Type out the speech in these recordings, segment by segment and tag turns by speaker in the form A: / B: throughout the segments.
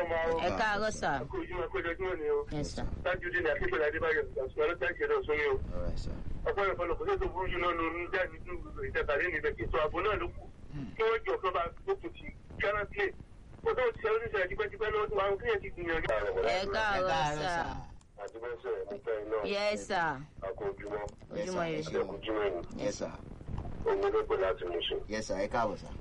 A: káàárọ̀ máa o.
B: ẹ káàárọ̀ sà
A: kó ojúmọ́ kó ojoojúmọ́ ni o.
B: yes sà
A: tájú dín ní akíkọ̀lá adébáyọ̀ àṣùwọ̀n ló tẹ́kẹ̀ lọ sórí o.
C: all right sir.
A: ọ̀pọ̀ ìfọlọ̀ kò tó burú jù náà ló ń jáde ní ìtẹ̀kàlẹ́ níbẹ̀ ètò ààbò náà ló kù. kí wọ́n jọ kán bá gbókùn ti ghana play. ó tó ti ṣe oníṣẹ́ tipẹ́tipẹ́ lọ́wọ́ tó àwọn kíyàn ti gbìyànjú.
B: ẹ káàárọ̀ sà
A: àdúgbòsẹ̀ ẹ̀mọ́tẹ́ iná
B: yes sà
A: àkó ojúmọ́
B: ojúmọ́ ire
A: àdẹ́kùn ojúmọ́ ni
C: yes sir.
A: òun ló pè láti mú sùn.
C: yes sir ẹ káàbọ̀ sir.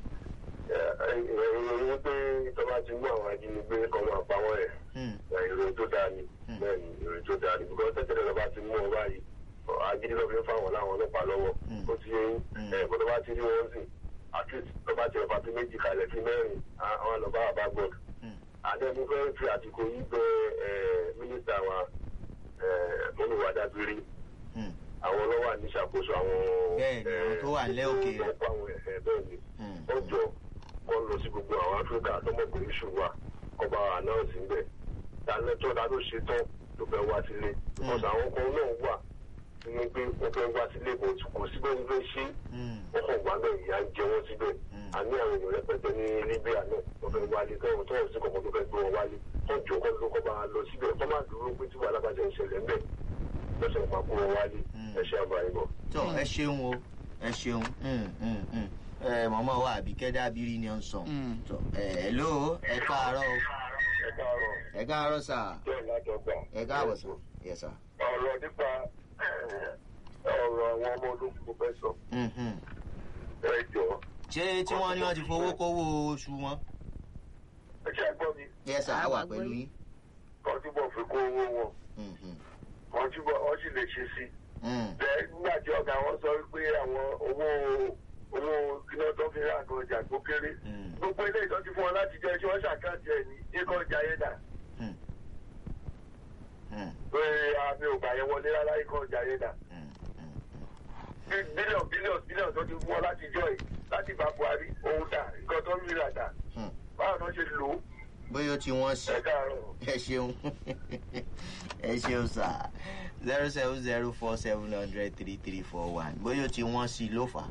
A: ìròyìn pé ìjọba ti mú àwọn ajínigbé kan máa pa wọ́n ẹ̀
C: Hmm.
A: ìròyìn tó dáa ni bẹ́ẹ̀ ni ìròyìn tó dáa ni bíkọ́ tẹ́tẹ́lẹ̀ lọ́ba ti mú ọ báyìí ajínigbé lọ́ọ́ fi ń fáwọn láwọn ọlọ́pàá lọ́wọ́ ó ti yẹ
C: Mm.
A: ẹ̀ bọ́dọ̀ bá ti rí wọn sìn at least lọ́ba ti ọ̀fà tó méjì kalẹ̀ fi mẹ́rin àwọn lọ́ba àbá gbọ́dọ̀
C: Hmm.
A: àdẹ́nu fẹ́ fi àtìkò yìí bẹ ẹ̀, mínísítà wa mọ́nùwádàbírí
C: Hmm.
A: àwọn ọlọ́wà ní ìṣàkóso àwọn
C: Bẹ́ẹ̀ ni, àwọn tó wà nílẹ̀ òkèèrè.
A: tó ń pa àwọn ẹ̀fẹ̀ bẹ́ẹ̀ ni
C: Hmm.
A: ó jọ kọ́ lọ sí gbogbo àwọn áfíríkà tọmọkùnrin ṣùgbà ọba ànáùsì ń bẹ̀ dáná tó dáná ṣe tán ló fẹ́ wá sílé because àwọn kan náà wà tí wọ́n gbé wọ́n fẹ́ wá sílé kò kò síbẹ̀ ń fẹ́ ṣe
C: Hmm.
A: wọ́n kàn wá bẹ́ẹ̀ ìyá ń jẹ wọ́n síbẹ̀
C: Mm.
A: àní àwọn èèyàn rẹpẹtẹ ní libya náà wọ́n fẹ́ wálé tọ́wọ́n tọ́wọ́n sí kọ̀ọ̀kan tó fẹ́ gbé wọn wálé wọ́n jọ kọ́ ló kọ́ bá lọ síbẹ̀ kọ́ máa dúró pé tí wàhálà bá jẹ́ ìṣẹ̀lẹ̀ ń bẹ̀ lọ́sẹ̀ máa kó wọn wálé
C: Mm.
A: ẹ ṣe àbáyé bọ̀.
C: tó ẹ ṣeun o ẹ ṣeun Hmm, hmm, hmm. ẹ mọ̀mọ́ wa àbíkẹ́ dábìrì ni ó ń sàn.
B: Hmm.
C: tó ẹ hello ẹ káàárọ̀ o
A: ẹ káàárọ̀
C: ẹ káàárọ̀ sà
A: bẹ́ẹ̀ lájọgbà.
C: ẹ káàbọ̀ sà yes sir.
A: ọ̀rọ̀ nípa ọ̀rọ̀ àwọn ọmọ ológun mo fẹ́ sọ
C: Hmm, hmm.
A: ẹ jọ
C: ṣé tí wọ́n ní wọ́n ti fowó kówó oṣù wọn.
A: ẹ ṣe àgbọ̀ mi
C: yes sir a wà pẹ̀lú yín.
A: kọ́ túbọ̀ fi kó owó wọn
C: Hmm, hmm.
A: wọ́n túbọ̀ wọ́n sì lè ṣe sí i.
C: Hmm.
A: bẹ́ẹ̀ nígbà tí ọ̀gá wọn sọ wípé àwọn owó owó iná tó fi rà kan ọjà tó kéré
C: Hmm.
A: gbogbo ilé ìtọ́jú fún wọn láti jẹ́ tí wọ́n ṣàkáǹtì ẹ̀ ní ikọ̀ ọjà yẹn dà
C: Hmm. Hmm.
A: pé àmì ò gbà yẹn wọlé rárá ikọ̀ ọjà yẹn dà
C: Hmm. Hmm.
A: bílíọ̀nù bílíọ̀nù bílíọ̀nù tó ti fún wọn láti jọ yìí láti bá buhari òun dà nǹkan tó ń rí rà dà
C: Hmm.
A: báwo ni wọ́n ṣe lò ó
C: bóyá ó ti wọ́n sí.
A: ẹ káàárọ̀.
C: ẹ ṣeun ẹ ṣeun sá zero seven zero four seven hundred three three four one bóyá o ti wọ́n sí ló fà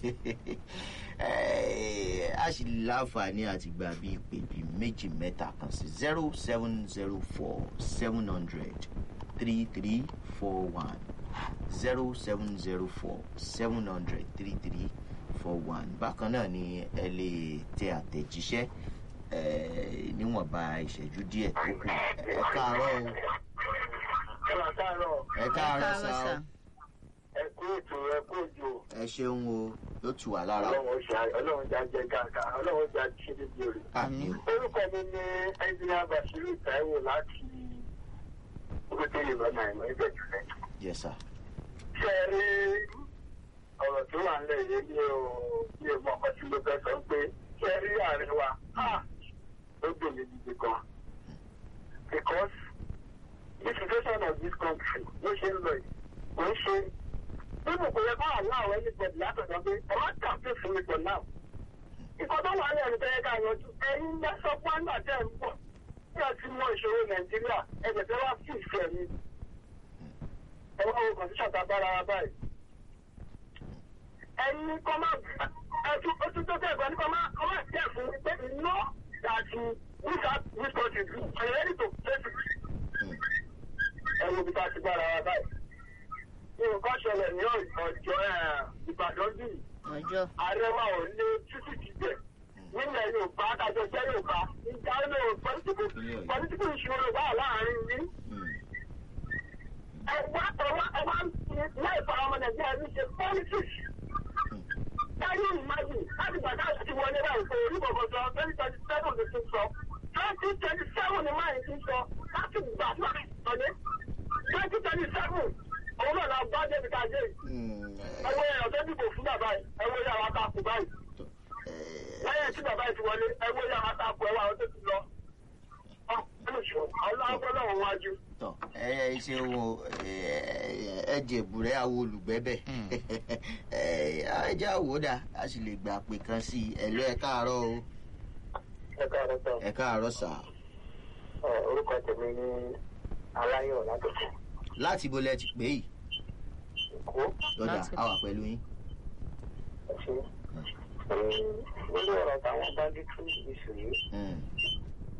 C: á a sì láǹfààní àti gbà bí ìpè bí méjì mẹ́ta kan sí zero seven zero four seven hundred three three four one zero seven zero four seven hundred three three four one bákan náà ni ẹ lè tẹ àtẹ̀jíṣẹ́ eh, níwọ̀nba ìṣẹ́jú díẹ̀ tó kù ẹ káàárọ̀ o
A: ẹ káàárọ̀
C: ẹ káàárọ̀ sá o
A: ẹ kú ètò ẹ kú òjò
C: ẹ ṣeun o yóò tù wá lára o
A: ọlọ́run ṣá ọlọ́run já jẹ káàkà ọlọ́run já ṣe níbi òrè.
C: àmì o
A: orúkọ mi ní ẹnjìnìá basiru taiwo láti ogójì ìlọ́nà ìmọ̀ ibẹ̀ jùlẹ̀.
C: yẹ sá
A: ṣé ẹ rí ọ̀rọ̀ tó wà nílẹ̀ yìí ní o ní o mọ ọkọ tí mo fẹ́ sọ pé ṣé ẹ rí àárín wa ah, ó dùn mí gidi gan. because the situation of this country ló ṣe ń lọ yìí kò ń ṣe nínú kò yẹ kó àláwọ̀ anybody látọ̀dọ̀ pé ẹ má kàfé fún mi for now. Ìkọ́ tó wà ní ẹ̀rù tẹ́lẹ̀ ká yanjú. Ẹ̀yin ń sọ fún àgbà tẹ́ ń bọ̀. Bí a ti mọ ìṣòro Nàìjíríà, ẹ̀jẹ̀ tẹ́ wá sí ìfẹ́ mi. Ẹ wá wo kọ̀ǹtíṣàn tá a bára wa báyìí. Ẹ̀yin kọ́ máa ẹ̀tún ojú tó tẹ̀ gbọ́ ní kọ́ máa kọ́ máa jẹ́ fún pé iná àti wíṣà wíṣọ́ọ̀tì are ready to face it. Ẹ wo bí ká ti bára wa báyìí. Nǹkan ṣẹlẹ̀ ní ọjọ́ Ìbàdàn bíi
B: ọjọ́
A: ààrẹ wa ò lé títí dìbẹ̀ nílẹ̀ yorùbá adájọ́ jẹ́ yorùbá ìjà ilé pọ́lítíkù pọ́lítíkù ìṣòro wà láàrin yìí. ẹ̀wá ẹ̀wá ẹ̀wá láì fara ọmọ nàìjíríà ní ṣe politics. táyé ìmájì láti gbàdá àti wọlé náà kò rí bọ̀bọ̀ sọ twenty twenty seven ló ti sọ twenty twenty seven ni máa ń ti sọ láti gbà fún àìsàn twenty twenty seven òun náà la bá débi ká dé yìí ẹwọ èèyàn tó dìbò fún bàbá yìí ẹwọ yà wá takò báyìí lẹ́yìn tí bàbá yìí ti wọlé ẹwọ yà wá takò ẹwà àwọn tó ti lọ ọlọ́wọ́ wájú.
C: tọ ẹ ẹ ṣeun o ẹ jẹ̀bùrẹ́ àwọn olùgbẹ́bẹ̀ ẹ jẹ́ àwòdà a sì lè gbà pé kan sí i ẹ lọ ẹ káàárọ̀ o
A: ẹ káàárọ̀ sọ
C: ẹ káàárọ̀ sà
A: orúkọ tèmi ní aláyọ̀ látòkò
C: láti ibo lẹ ti pè yìí
A: èkó
C: lọ́dà
B: Láti-
C: a wà pẹ̀lú yín.
A: ẹ̀ṣẹ́ lórí ọ̀rọ̀ táwọn banditry issue yìí
C: Mm,